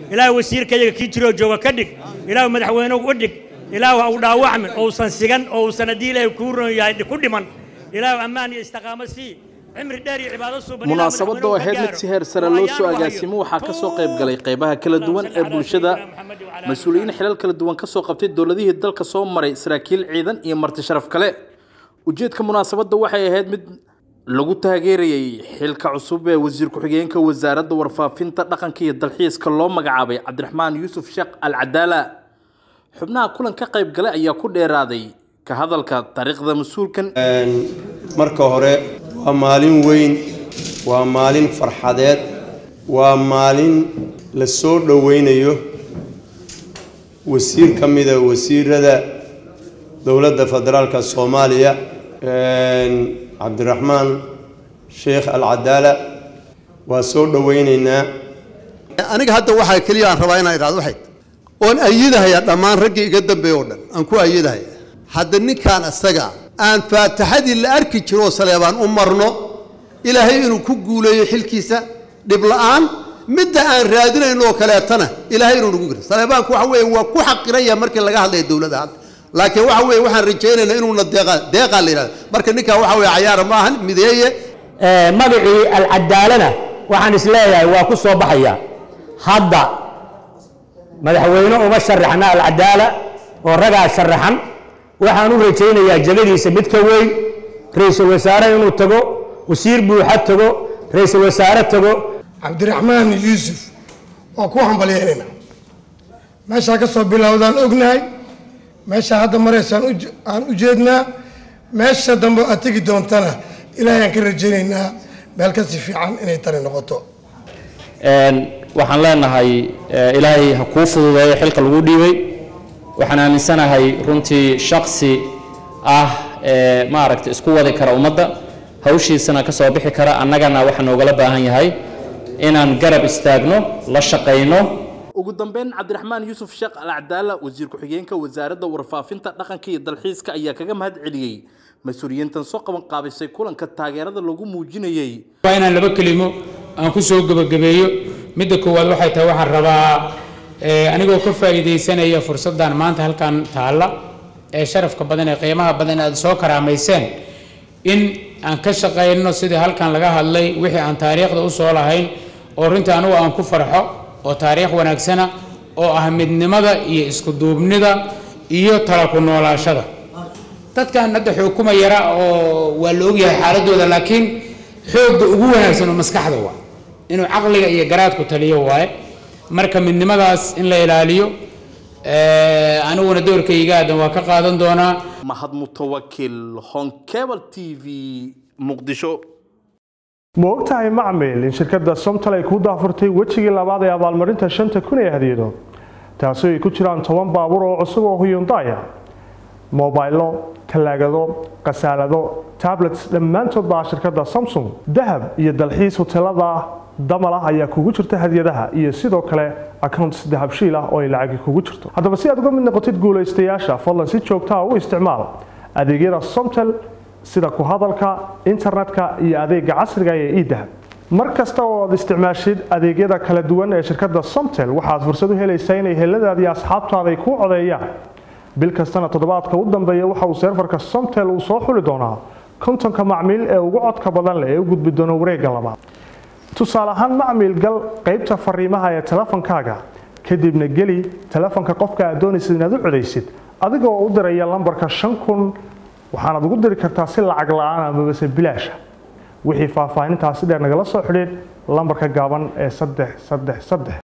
ilaahu wasiirkayaga kii jiroo jooga ka dhig ilaahu madaxweynuhu u dhig ilaahu ha u dhaawacmin ousan sigan oo uusan haddii ilaahay kuu ron yahay ku dhiman ilaahu ammaan iyo istiqaamo sii cimri dheer iyo cibaado suuban ilaahu munaasabadda oo madaxweynuhu ka ahayd mid gaaro. si heer sare oo loo ayaan soo u hayo. agaasimo waxaa ka soo qayb galay qaybaha kala duwan ee bulshada mas-uuliyiin xilal kala duwan ka soo qabtay dowladihii dalka soo maray saraakiil ciidan iyo marti sharaf kale ujeedka munaasabadda waxay ahayd mid lagu taageerayay xilka cusub ee wasiir ku-xigeenka wasaaradda warfaafinta dhaqanka iyo dalxiiska loo magacaabay cabdiraxmaan yuusuf sheekh al cadaala xubnaha kulan ka qayb galay ayaa ku dheeraaday ka hadalka taariikhda mas-uulkan marka hore waa maalin weyn waa maalin farxadeed waa maalin la soo dhoweynayo wasiir ka mida wasiirada dowladda federaalka soomaaliya cabdiraxmaan sheekh alcadaala waa soo dhoweyneynaa aniga hadda waxaa keliya aan rabaa inaan idhahdo waxay oon ayidahaya dhammaan raggii iga dambeeye oo dhan aan ku ayidahaya hadda ninkaan isaga aan faataxadii la arki jiro oo saleebaan u marno ilaahay inuu ku guuleeyo xilkiisa dhib la'aan midda aan raadinayno oo kaleetana ilaahay inuu nagu giro saleebaanku waxa weeye waa ku xaqiran yahay markii laga hadlaya dowladda hadda laakiin waxa weeye waxaan rajaynaynaa inuuna deeqaa deeqaa la yidhahdo marka ninkaa waxa weeye cayaara ma ahan mideeye magacii alcadaalana waxaan isleeyahay waa ku soo baxaya hadda madaxweyne uma sharaxna alcadaala oo ragaa sharaxan waxaan u rajaynayaa jegadiisa mid ka weyn ra-iisul wasaare inuu tago wasiir buuxa tago ra-iisul wasaare tago cabdiraxmaan yuusuf waa ku hambalyeelina meeshaa ka soo bilowdaan ognahay meeshaa hadda maraysaan u- aan u jeednaa meesha dambe aad tegi doontana ilaahay aan ka rajaynaynaa meel kasi fiican inay tani noqoto waxaan leenahay eh, ilaahay ha kuu fududeeyo xilka lagu dhiibay waxaan aaminsanahay runtii shaksi ah ee maaragta isku wadi kara ummadda hawshiisana ka soo bixi kara annagana waxaa noogala baahan yahay inaan garab istaagno la shaqayno ugu dambeyn cabdiraxmaan yuusuf sheekh al cadaala wasiir ku-xigeenka wasaaradda warfaafinta dhaqanka iyo dalxiiska ayaa kaga mahad celiyey mas-uuliyiintan soo qaban qaabisay kulanka taageerada lagu muujinayey waa inaan laba kelimo aan ku soo gebagabeeyo midda koowaad waxay tahay waxaan rabaa eh, anigoo ka faa'iidaysanaya fursaddan maanta halkan taalla ee sharafka badan ee qiimaha badan aad soo karaamayseen in aan ka shaqayno sidii halkan laga hadlay wixii aan taariikhda u soo lahayn oo runtii anigu aan ku farxo oo taariikh wanaagsana oo ah midnimada iyo isku duubnida iyo tala ku noolaashada dadkan hadda xukuma yara oo waa la ogyahay xaaladooda laakiin xoogga ugu wanaagsan oo maskaxda waa inuu caqliga iyo garaadku taliyo waaye marka midnimadaas in la ilaaliyo eh, aniguna doorkayga aadan waa ka qaadan doonaa mahad mutawakil honkebel t v muqdisho ma ogtahay macmil in shirkadda somtal ay ku daafurtay wejigii labaad ee abaalmarinta shanta kun ee hadiyado taasi ay ku jiraan toban baabuur oo cusub oo huyundaya mobaylo talaagado khasaalado tablets dhammaantood baa shirkadda samsung dahab iyo dalxiis hoteelada damal ah ayaa kugu jirta hadiyadaha iyo sidoo kale accounts dahabshiil ah oo ay lacagi kugu jirto haddaba si aad uga mid noqotid guulaystayaasha fadlan si joogtaa u isticmaal adeegyada somtel sida ku hadalka internetka iyo adeega casriga ee idahab mar kasta oo aad isticmaashid adeegyada kala duwan ee shirkadda somtel waxaad fursad u helaysaa inay heladaadi asxaabtaada ay kuu codeeyaan bil kastana toddobaadka u dambeeya waxa uu seerfarka somtel uu soo xuli doonaa kontonka macmiil ee ugu codka badan leh ee u gudbi doona wareegga labaad tusaale ahaan macmiil gal qaybta fariimaha ee telefonkaaga kadibna geli telefonka qofka aad doonaysid inaad u codaysid adigoo u diraya lambarka shan kun waxaanaad ugu diri kartaa si lacag la-aan amabase bilaasha wixii faahfaahintaasi dheer nagala soo xidhiidh lambarka gaaban ee saddex saddex saddex